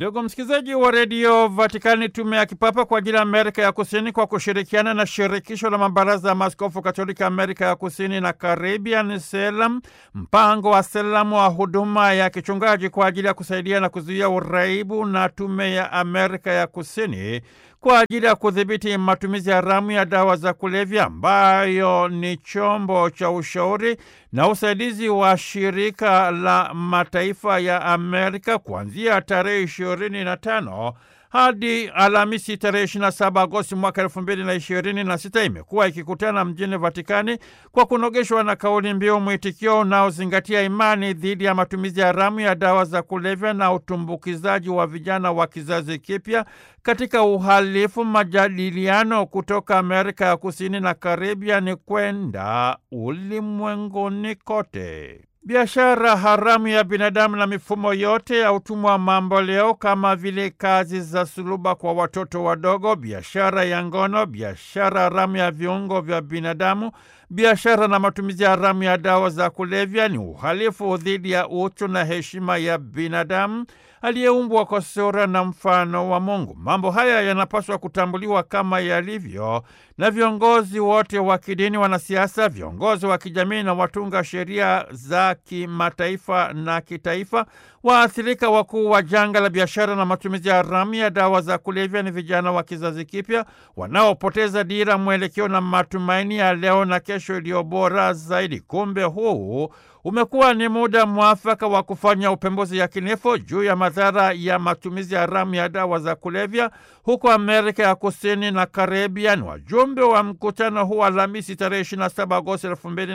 Ndugu msikilizaji wa redio Vatikani, tume ya kipapa kwa ajili ya Amerika ya Kusini kwa kushirikiana na shirikisho la mabaraza ya maaskofu katolika Amerika ya Kusini na Caribbean, SELAM, mpango wa SELAM wa huduma ya kichungaji kwa ajili ya kusaidia na kuzuia uraibu, na tume ya Amerika ya Kusini kwa ajili ya kudhibiti matumizi haramu ya dawa za kulevya ambayo ni chombo cha ushauri na usaidizi wa shirika la mataifa ya Amerika kuanzia tarehe ishirini na tano hadi Alhamisi tarehe 27 Agosti mwaka elfu mbili na ishirini na sita imekuwa ikikutana mjini Vatikani kwa kunogeshwa na kauli mbiu mwitikio unaozingatia imani dhidi ya matumizi haramu ya dawa za kulevya na utumbukizaji wa vijana wa kizazi kipya katika uhalifu, majadiliano kutoka Amerika ya Kusini na Karibiani kwenda ulimwenguni kote. Biashara haramu ya binadamu na mifumo yote ya utumwa wa mamboleo kama vile kazi za suluba kwa watoto wadogo, biashara ya ngono, biashara haramu ya viungo vya binadamu, biashara na matumizi haramu ya dawa za kulevya ni uhalifu dhidi ya utu na heshima ya binadamu aliyeumbwa kwa sura na mfano wa Mungu. Mambo haya yanapaswa kutambuliwa kama yalivyo na viongozi wote wa kidini, wanasiasa, viongozi wa kijamii na watunga sheria za kimataifa na kitaifa. Waathirika wakuu wa janga la biashara na matumizi haramu ya dawa za kulevya ni vijana wa kizazi kipya wanaopoteza dira, mwelekeo na matumaini ya leo na kesho iliyo bora zaidi. Kumbe huu umekuwa ni muda mwafaka wa kufanya upembuzi yakinifu juu ya madhara ya matumizi haramu ya dawa za kulevya huko Amerika ya Kusini na Karibian. Wajumbe wa mkutano huu Alhamisi tarehe 27 Agosti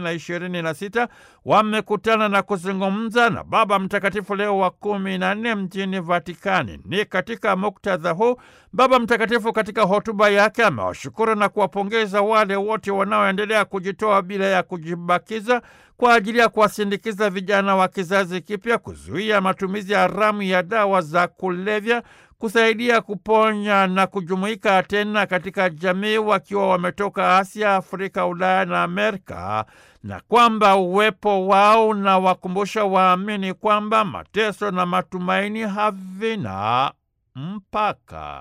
2026 wamekutana na kuzungumza na Baba Mtakatifu Leo wa kumi na nne mjini Vatikani. Ni katika muktadha huu Baba Mtakatifu katika hotuba yake amewashukuru na kuwapongeza wale wote wanaoendelea kujitoa bila ya kujibakiza kwa ajili ya kuwasindikiza vijana wa kizazi kipya, kuzuia matumizi haramu ya dawa za kulevya, kusaidia kuponya na kujumuika tena katika jamii wakiwa wametoka Asia, Afrika, Ulaya na Amerika, na kwamba uwepo wao na wakumbusha waamini kwamba mateso na matumaini havina mpaka.